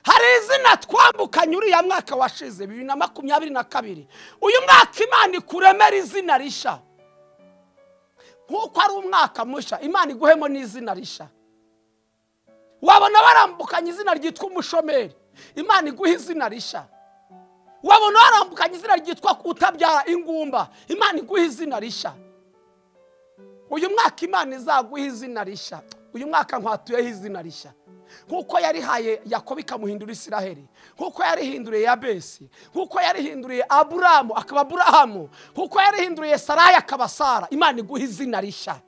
hari izina twambukanye uriya mwaka washize bibiri na makumyabiri na kabiri uyu mwaka imana ikuremera izina risha nk'uko ari umwaka musha imana iguhemo n'izina risha wabona barambukanye izina ryitwa umushomeri imana iguha izina risha wabona warambukanye izina ryitwa utabyara ingumba imana iguha izina risha uyu mwaka imana izaguha izina risha uyu mwaka nkwatuyeho izina rishya nk'uko yarihaye yakobo ikamuhindura isiraheli nk'uko yarihinduriye yabesi nk'uko yarihinduriye aburamu akaba aburahamu nk'uko yarihinduriye sarayi akaba sara imana iguha izina rishya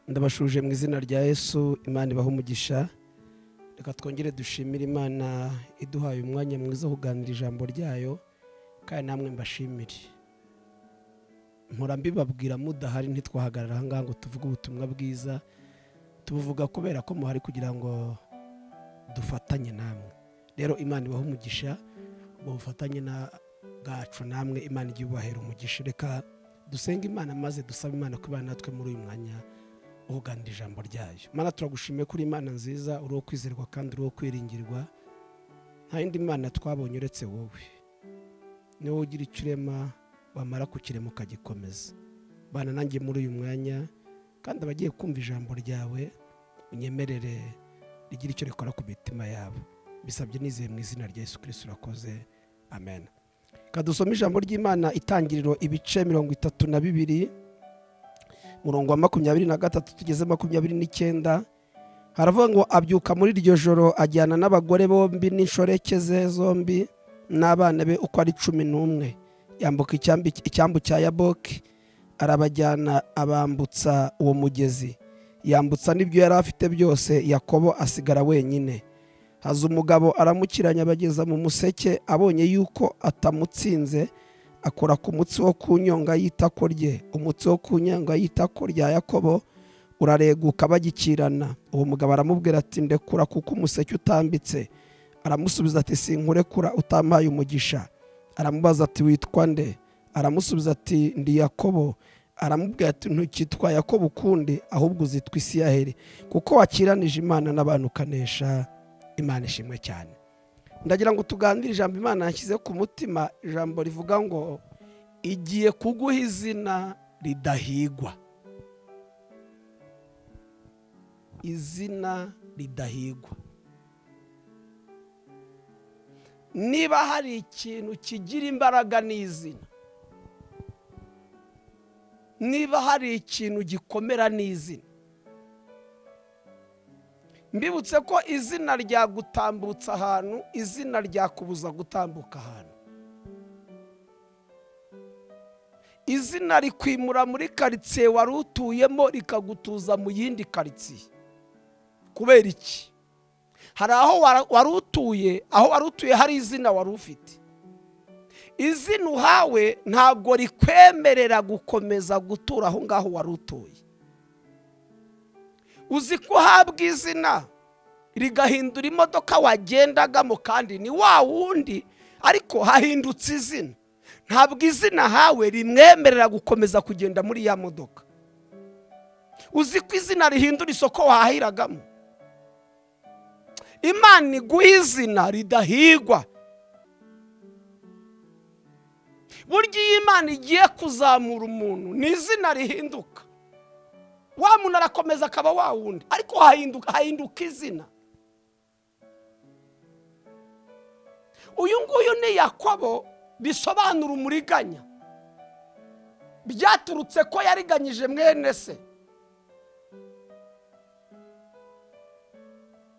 ndabashuje mu izina rya yesu imana ibaha umugisha reka twongere dushimire imana iduhaye umwanya mwiza wo kuganira ijambo ryayo kandi namwe mbashimire mpora mbibabwira mudahari ntitwahagarara ahangaha ngo tuvuge ubutumwa bwiza tubuvuga kubera ko muhari kugira ngo dufatanye namwe rero imana ibaha umugisha ubwo bufatanye na bwacu namwe imana igiye ubahera umugisha reka dusenge imana maze dusabe imana kubana natwe muri uyu mwanya uganira ijambo ryayo mana turagushimiye kuri imana nziza uri uwo kwizerwa kandi uri uwo kwiringirwa nta yindi mana twabonye uretse wowe niwe ugira icyo urema wamara kukirema ukagikomeza bana nanjye muri uyu mwanya kandi abagiye kumva ijambo ryawe unyemerere rigira icyo rikora ku mitima yabo bisabye nizeye mu izina rya Yesu kirisiti urakoze amen kadusoma ijambo ry'imana itangiriro ibice mirongo itatu na bibiri murongo wa makumyabiri na gatatu tugeze makumyabiri n'icyenda haravuga ngo abyuka muri iryo joro ajyana n'abagore bombi n'inshoreke ze zombi n'abana be uko ari cumi n'umwe yambuka icyambu cya yaboki arabajyana abambutsa uwo mugezi yambutsa n'ibyo yari afite byose yakobo asigara wenyine haza umugabo aramukiranya abageza mu museke abonye yuko atamutsinze akora ku mutsi wo ku nyonga y'itako rye umutsi wo ku nyonga y'itako rya yakobo urareguka bagikirana uwo mugabo aramubwira ati ndekura kuko umuseke utambitse aramusubiza ati sinkurekura utampaye umugisha aramubaza ati witwa nde aramusubiza ati ndi yakobo aramubwira ati ntukitwa yakobo ukundi ahubwo uzitwa isiyaheri kuko wakiranije imana n'abantu ukanesha imana ishimwe cyane ndagira ngo tuganire ijambo imana yashyize ku mutima ijambo rivuga ngo igiye kuguha izina ridahigwa izina ridahigwa niba hari ikintu kigira imbaraga ni izina niba hari ikintu gikomera ni izina mbibutse ko izina ryagutambutsa ahantu izina ryakubuza gutambuka ahantu izina rikwimura muri karitsiye wari utuyemo rikagutuza mu yindi karitsiye kubera iki hari aho wari utuye aho wari utuye hari izina wari ufite izina uhawe ntabwo rikwemerera gukomeza gutura aho ngaho wari utuye uzi ko uhabwa izina rigahindura imodoka wagendagamo kandi ni wa wundi ariko hahindutse izina ntabwo izina hawe rimwemerera gukomeza kugenda muri ya modoka uzi ko izina rihindura isoko wahahiragamo imana iguha izina ridahigwa burya iyo imana igiye kuzamura umuntu ni izina rihinduka wa muntu arakomeza akaba wa wundi ariko hahinduka izina uyu nguyu ni yakobo bisobanura umuriganya byaturutse ko yariganyije mwene se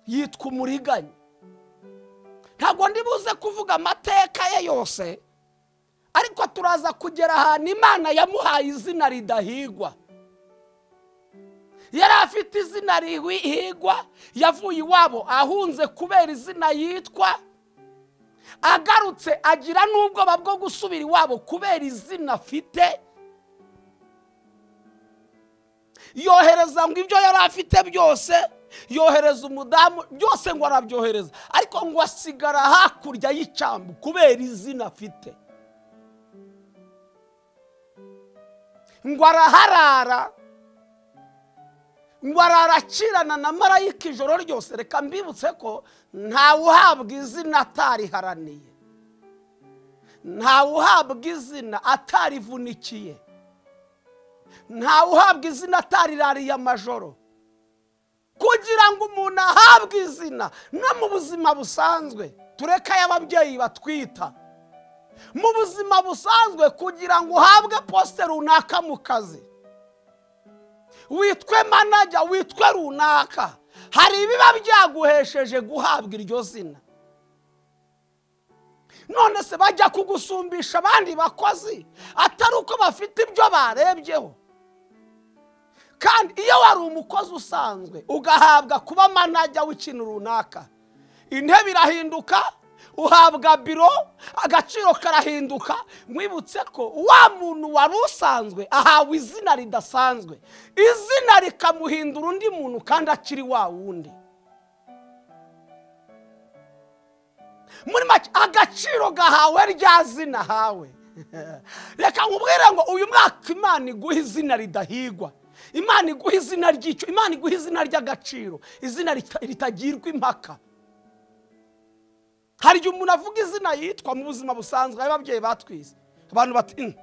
yitwa umuriganya ntabwo ndibuze kuvuga amateka ye yose ariko turaza kugera ahantu imana yamuhaye izina ridahigwa yari afite izina rihigwa yavuye iwabo ahunze kubera izina yitwa agarutse agira n'ubwoba bwo gusubira iwabo kubera izina afite yohereza ngo ibyo yari afite byose yohereza umudamu byose ngo arabyohereza ariko ngo asigara hakurya y'icyambu kubera izina afite ngo araharara ngo araracirana na marayika ijoro ryose reka mbibutse ko ntawe uhabwa izina atariharaniye ntawe uhabwa izina atarivunikiye ntawe uhabwa izina atarirariye amajoro kugira ngo umuntu ahabwe izina no mu buzima busanzwe tureke ay'ababyeyi batwita mu buzima busanzwe kugira ngo uhabwe posite runaka mu kazi witwe manajya witwe runaka hari ibiba byaguhesheje guhabwa iryo zina none se bajya kugusumbisha abandi bakozi atari uko bafite ibyo barebyeho kandi iyo wari umukozi usanzwe ugahabwa kuba manajya w'ikintu runaka intebe irahinduka uhabwa biro agaciro karahinduka mwibutse ko wa muntu wari usanzwe ahawe izina ridasanzwe izina rikamuhindura undi muntu kandi akiri wa wundi muri make agaciro gahawe rya zina hawe reka nkubwire ngo uyu mwaka imana iguha izina ridahigwa imana iguha izina ry'icyo imana iguha izina ry'agaciro izina ritagirwa impaka hari igihe umuntu avuga izina yitwa mu buzima busanzwe ababyeyi batwize abantu bati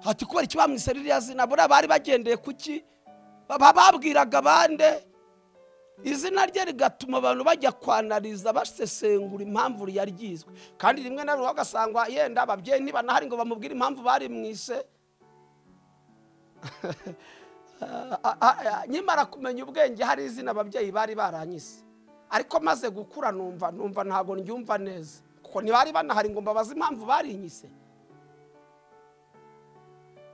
hati kubera iki bamwise ririya zina buriya bari bagendeye kuki bababwiraga bande izina rye rigatuma abantu bajya kwanariza basesengura impamvu yaryizwe kandi rimwe na rimwe ugasanga yenda ababyeyi ntibanahari ngo bamubwire impamvu barimwise nyimara kumenya ubwenge hari izina ababyeyi bari baranyise ariko maze gukura numva numva ntabwo ndyumva neza kuko ntibari banahari ngo mbabaze impamvu barinyise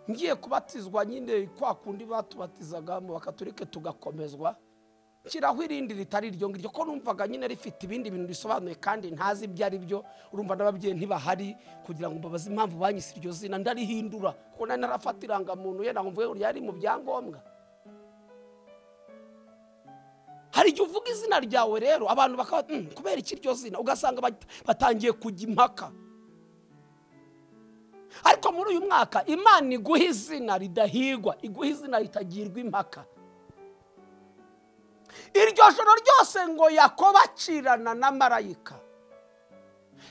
ngiye kubatizwa nyine kwa kundi batubatizagamo bakaturike tugakomezwa nshyiraho irindi ritari iryo ngiryo ko numvaga nyine rifite ibindi bintu risobanuye kandi ntazi ibyo ari byo urumva n'ababyeyi ntibahari kugira ngo mbabaze impamvu banyise iryo zina ndarihindura kuko nari narafata irangamuntu yenda ngo mvuge yari mu byangombwa hari igihe uvuga izina ryawe rero abantu bakaba kubera iki iryo zina ugasanga batangiye kujya impaka ariko muri uyu mwaka imana iguha izina ridahigwa iguha izina ritagirwa impaka iryo joro ryose ngo yakoba acirana na marayika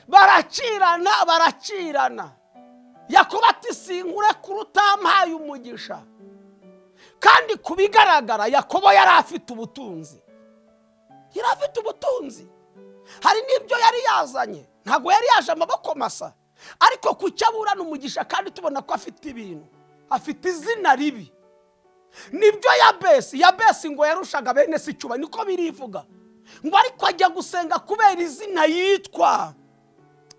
baracirana baracirana yakoba ati singure kurutampaye umugisha kandi ku bigaragara yakobo yari afite ubutunzi yari afite ubutunzi hari n'ibyo yari yazanye ntabwo yari yaje amaboko masa ariko ku cyo aburana umugisha kandi tubona ko afite ibintu afite izina ribi nibyo yabesi yabesi ngo yarushaga bene si icuba niko birivuga ngo ariko ajya gusenga kubera izina yitwa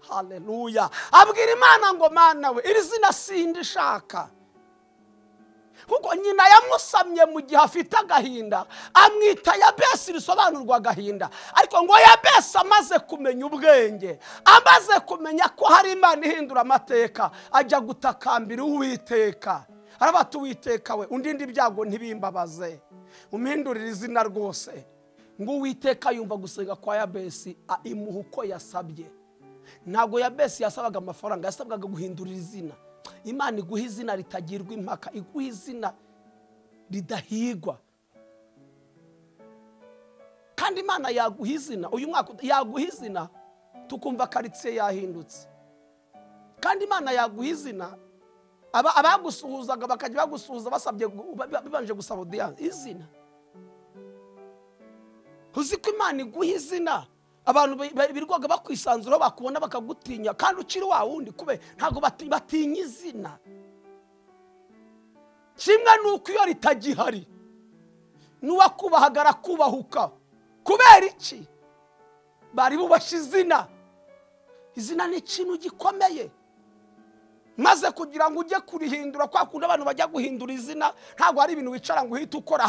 hareruya abwira imana ngo mana we iri zina sindi ishaka kuko nyina yamusamye mu gihe afite agahinda amwita yabesi risobanurwa agahinda ariko ngo yabesi amaze kumenya ubwenge amaze kumenya ko hari imana ihindura amateka ajya gutakambira uwiteka arabata uwiteka we undinde ibyago ntibimbabaze umpindurire izina rwose ngo uwiteka yumva gusenga kwa yabesi imuha uko yasabye ntabwo yabesi yasabaga amafaranga yasabwaga guhindurira izina imana iguha izina ritagirwa impaka iguha izina ridahigwa kandi imana yaguha izina uyu mwaka yaguha izina tukumva karitsiye yahindutse kandi imana yaguha izina abagusuhuzaga bakajya bagusuhuza basabye bibanje gusaba udiyanse izina uzi ko imana iguha izina abantu birirwaga bakwisanzura bakubona bakagutinya kandi ukiri wa wundi kube ntabwo batinya izina kimwe ni uko iyo ritagihari n'uwakubahaga arakubahuka kubera iki bari bubashe izina izina ni ikintu gikomeye maze kugira ngo ujye kurihindura kwa kundi abantu bajya guhindura izina ntabwo ari ibintu wicara ngo uhite ukora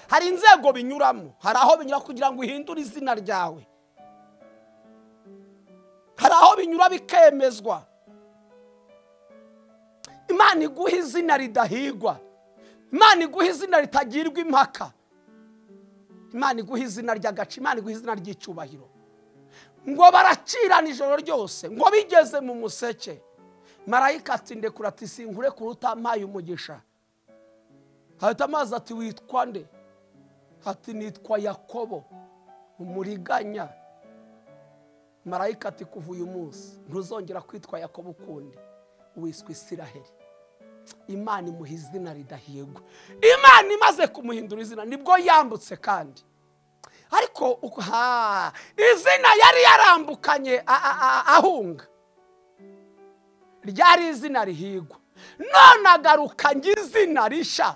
hari inzego binyuramo hari aho binyura kugira ngo uhindure izina ryawe hari aho binyura bikemezwa imana iguha izina ridahigwa imana iguha izina ritagirwa impaka imana iguha izina ry'agace imana iguha izina ry'icyubahiro ngo baracirana ijoro ryose ngo bigeze mu museke marayika ati ndekura ati sinkure kure utampaye umugisha hahita amazi ati witwa nde ati nitwa yakobo umuriganya marayika ati kuva uyu munsi ntuzongera kwitwa yakobo ukundi wiswe isiraheri imana imuha izina ridahigwa imana imaze kumuhindura izina nibwo yambutse kandi ariko uko- ha izina yari yarambukanye a- a- a- ahunga ryari izina rihigwa none agarukanye izina rishya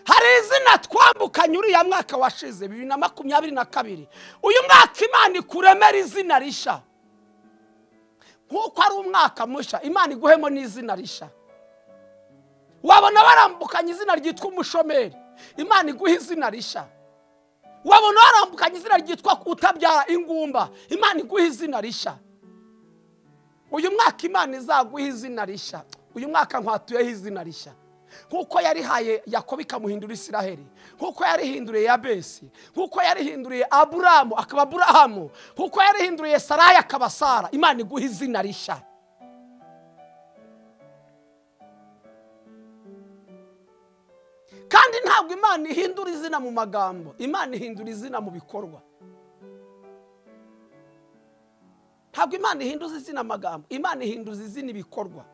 hari izina twambukanye uriya mwaka washize bibiri na makumyabiri na kabiri uyu mwaka imana ikuremera izina rishya nk'uko ari umwaka mushya imana iguhemo n'izina rishya wabona warambukanye izina ryitwa umushomeri imana iguha izina rishya wabona warambukanye izina ryitwa utabyara ingumba imana iguha izina rishya uyu mwaka imana izaguha izina rishya uyu mwaka nkwatuyeho izina rishya nk'uko yarihaye yakobo ikamuhindura isiraheli nk'uko yarihinduriye yabesi nk'uko yarihinduriye aburamu akaba aburahamu nk'uko yarihinduriye sarayi akaba sara imana iguha izina rishya kandi ntabwo imana ihindura izina mu magambo imana ihindura izina mu bikorwa ntabwo imana ihinduza izina amagambo imana ihinduza izina ibikorwa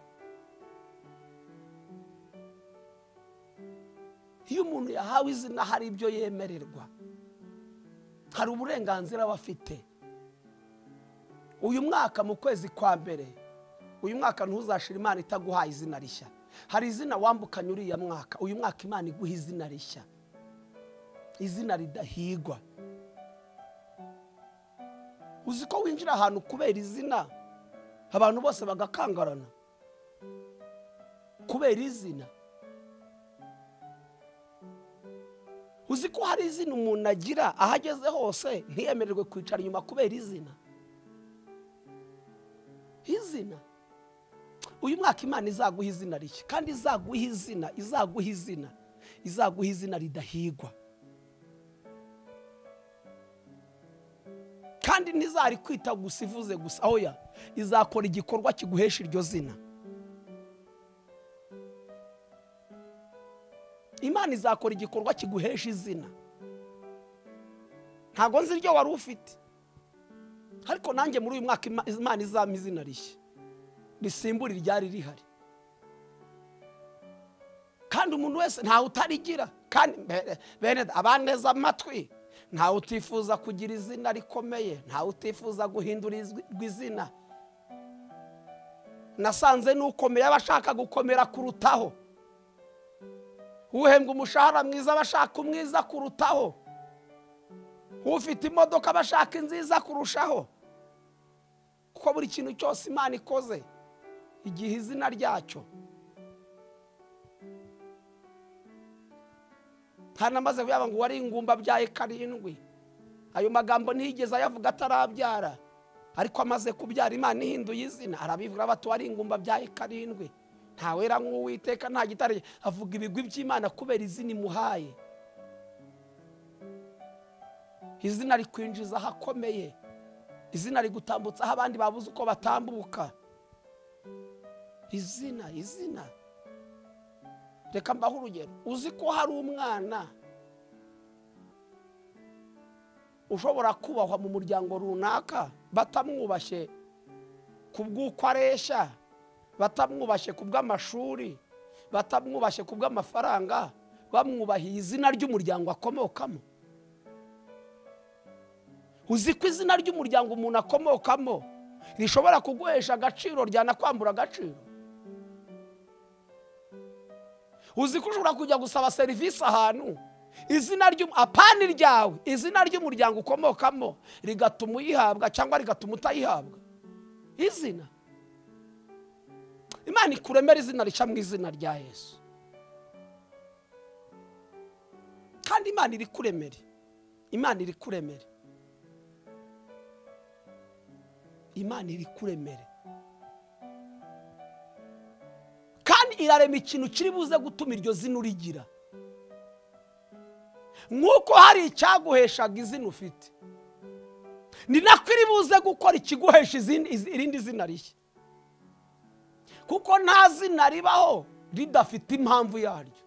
iyo umuntu yahawe izina hari ibyo yemererwa hari uburenganzira aba afite uyu mwaka mu kwezi kwa mbere uyu mwaka ntuzashira imana itaguhaye izina rishya hari izina wambukanye uriya mwaka uyu mwaka imana iguha izina rishya izina ridahigwa uzi ko winjira ahantu kubera izina abantu bose bagakangarana kubera izina uzi ko hari izina umuntu agira aho ageze hose ntiyemererwe kwicara inyuma kubera izina izina uyu mwaka imana izaguha izina rishya kandi izaguha izina izaguha izina izaguha izina ridahigwa kandi ntizari kwita gusa ivuze gusa oya izakora igikorwa kiguhesha iryo zina imana izakora igikorwa kiguhesha izina ntabwo nzi iryo wari ufite ariko nanjye muri uyu mwaka Ima- imana izampa izina rishya risimbura iryari rihari kandi umuntu wese ntawe utarigira kandi bene- bene abaneza amatwi ntawe utifuza kugira izina rikomeye ntawe utifuza guhindurirwa izina nasanze n'ukomeye aba ashaka gukomera kurutaho uhembwa umushahara mwiza aba ashaka umwiza kurutaho ufite imodoka aba ashaka inziza kurushaho kuko buri kintu cyose imana ikoze igihe izina ryacyo ntanamaze kuyaba ngo wari ingumba abyaye karindwi ayo magambo ntiyigeze ayavuga atarabyara ariko amaze kubyara imana ihinduye izina arabivuga bati wari ingumba abyaye karindwi ntawera nk'uwiteka nta gitare avuga ibigwi by'imana kubera izina imuhaye izina rikwinjiza ahakomeye izina rigutambutsa aho abandi babuze uko batambuka izina izina reka mbaho urugero uzi ko hari umwana ushobora kubahwa mu muryango runaka batamwubashye ku bw'uko areshya batamwubashye ku bw'amashuri batamwubashye ku bw'amafaranga bamwubahiye izina ry'umuryango akomokamo uzi ko izina ry'umuryango umuntu akomokamo rishobora kuguhesha agaciro ryanakwambura agaciro uzi ko ushobora kujya gusaba serivisi ahantu izina ry'u- apani ryawe izina ry'umuryango ukomokamo rigatuma uyihabwa cyangwa rigatuma utayihabwa izina imana ikuremera izina rica mu izina rya yesu kandi imana iri kuremere imana iri kuremere imana iri kuremere kandi irarema ikintu kiri buze gutuma iryo zina urigira nk'uko hari icyaguheshaga izina ufite ni nako iri buze gukora ikiguhesha izindi- izi- irindi zina rishya kuko nta zina ribaho ridafite impamvu yaryo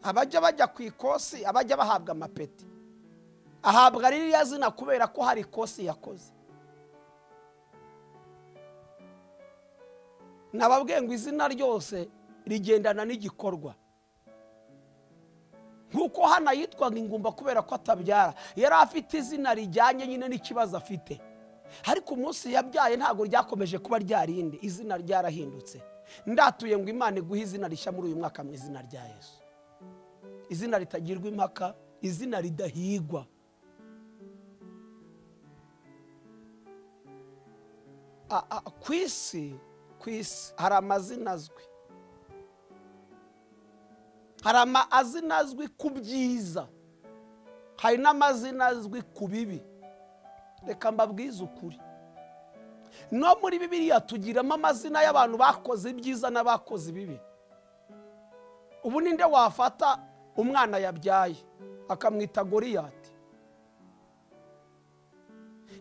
abajya bajya ku ikosi abajya bahabwa amapeti ahabwa ririya zina kubera ko hari ikosi yakoze nababwiye ngo izina ryose rigendana n'igikorwa nk'uko hano yitwaga ingumba kubera ko atabyara yari afite izina rijyanye nyine n'ikibazo afite ariko umunsi yabyaye ntabwo ryakomeje kuba ryarindi izina ryarahindutse ndatuye ngo imana iguhe izina rishya muri uyu mwaka mu izina rya yesu izina ritagirwa impaka izina ridahigwa A- a- ku isi ku isi hari amazina azwi hari amazina azwi ku byiza hari n'amazina azwi ku bibi reka mbabwize ukuri no muri bibiliya tugiramo amazina y'abantu bakoze ibyiza n'abakoze ibibi ubu ninde wafata umwana yabyaye akamwita goriyati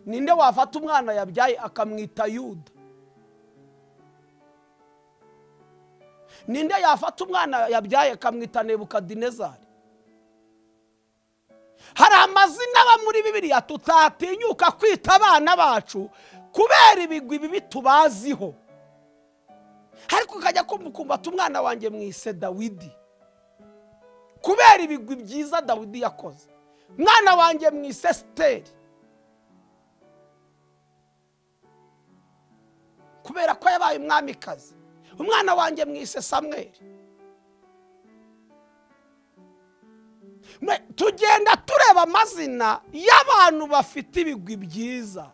ninde wafata umwana yabyaye akamwita yuda ninde yafata umwana yabyaye akamwita nebukadinezari hari amazina aba muri bibiliya tutatinyuka kwita abana bacu kubera ibigwi bibi tubaziho ariko ukajya kumukumbata umwana wanjye mwise dawidi kubera ibigwi byiza dawidi yakoze mwana wanjye mwise siteri kubera ko yabaye umwamikazi umwana wanjye mwise samweri Me- tugenda tureba amazina y'abantu bafite ibigwi byiza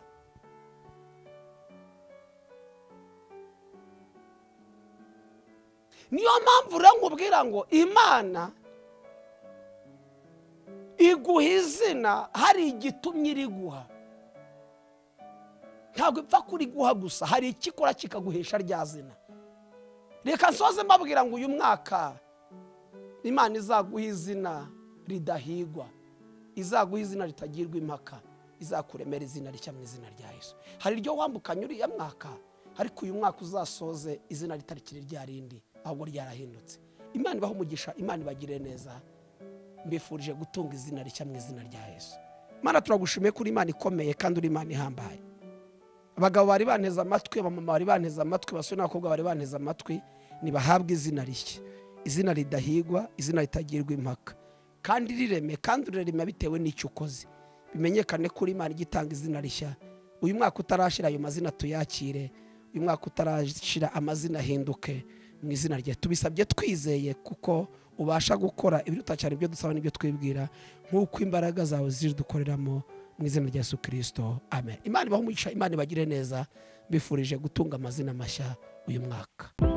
niyo mpamvu rero nkubwira ngo imana iguha izina hari igitumye iriguha ntabwo ipfa kuriguha gusa hari ikikora kikaguhesha rya zina reka nsoze mbabwira ngo uyu mwaka imana izaguha izina ridahigwa izaguha izina ritagirwa impaka izakuremera izina rishya mu izina rya yesu hari iryo wambukanye uriya mwaka ariko uyu mwaka uzasoze izina ritarikiri rya rindi ahubwo ryarahindutse imana ibaha umugisha imana ibagire neza mbifurije gutunga izina rishya mu izina rya yesu imana turagushimiye kuri imana ikomeye kandi uri imana ihambaye abagabo bari banteze amatwi abamama bari banteze amatwi abasore n'abakobwa bari banteze amatwi ntibahabwe izina rishya izina ridahigwa izina ritagirwa impaka kandi rireme kandi rireme bitewe n'icyo ukoze bimenyekane kuri imana ijya itanga izina rishya uyu mwaka utarashira ayo mazina tuyakire uyu mwaka utarashira amazina ahinduke mu izina rye tubisabye twizeye kuko ubasha gukora ibiruta cyane ibyo dusaba n'ibyo twibwira nk'uko imbaraga zawe zidukoreramo mu izina rya Yesu kirisito amen imana ibahumugisha imana ibagire neza mbifurije gutunga amazina mashya uyu mwaka